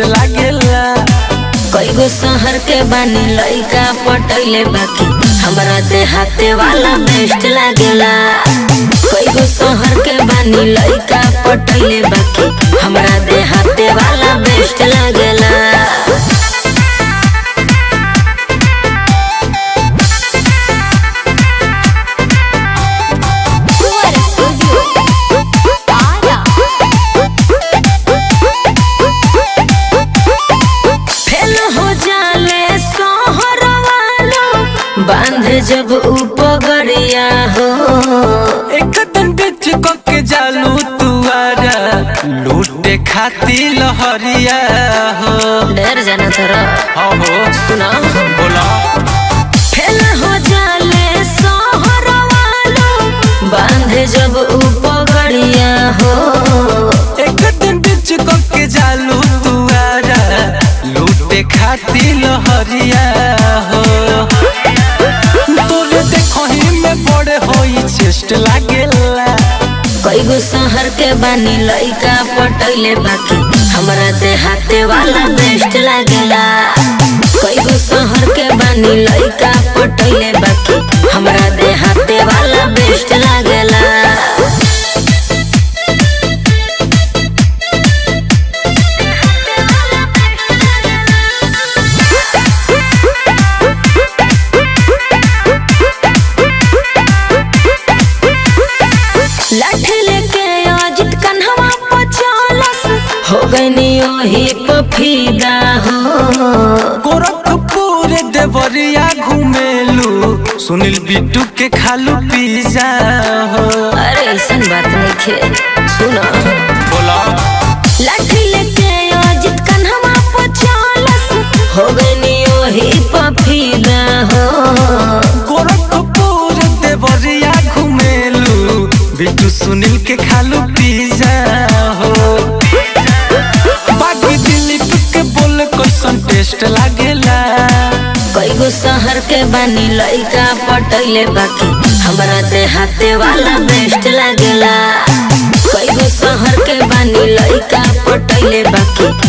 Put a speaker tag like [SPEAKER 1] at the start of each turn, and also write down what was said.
[SPEAKER 1] लागेला
[SPEAKER 2] कईगो शहर के बानी लइका पटैले बाकी हमरा देहाते वाला बेस्ट लागेला कईगो शहर के बानी लइका पटैले बाकी हमरा देहाते वाला बेस्ट लागेला फेल हो जाले शहर वालों बांध जब उपगड़िया हो
[SPEAKER 1] एक दिन बेच के जालू तुआरा लूटे खाती लहरिया हो
[SPEAKER 2] डर जाना थोड़ा
[SPEAKER 1] हाँ हो
[SPEAKER 2] सुना
[SPEAKER 1] बोला
[SPEAKER 2] फेल हो जाले शहर वालों बांध जब उपगड़िया हो
[SPEAKER 1] एक दिन बेच के जालू तुआरा लूटे खाती लहरिया हो तोरे देखो ही में बड़े होई चेस्ट लागेला
[SPEAKER 2] कईगो शहर के बानी लइका पटैले बाकी हमरा देहाते वाला बेस्ट लागेला कईगो शहर के बानी लइका पटैले बाकी हमरा देहाते वाला बेस्ट लागेला लाठी लेके अजित कन्हवा पचालस हो गईनी ओही पफीदा हो
[SPEAKER 1] गोरखपुर देवरिया घुमेलू सुनील बिट्टू के खालू पिज्जा हो
[SPEAKER 2] अरे ऐसन बात नहीं खे सुनो
[SPEAKER 1] बोला
[SPEAKER 2] लाठी लेके अजित कन्हवा पचालस हो गईनी ओही पफीदा हो
[SPEAKER 1] गोरखपुर देवरिया घुमेलू बिट्टू सुनील के खालू पिज्जा हो बाकी दिलीप के बोल कैसन टेस्ट लागेला
[SPEAKER 2] कईगो शहर के बानी लइका पटैले बाकी हमरा देहाते वाला बेस्ट लागेला कईगो शहर के बानी लइका पटैले बाकी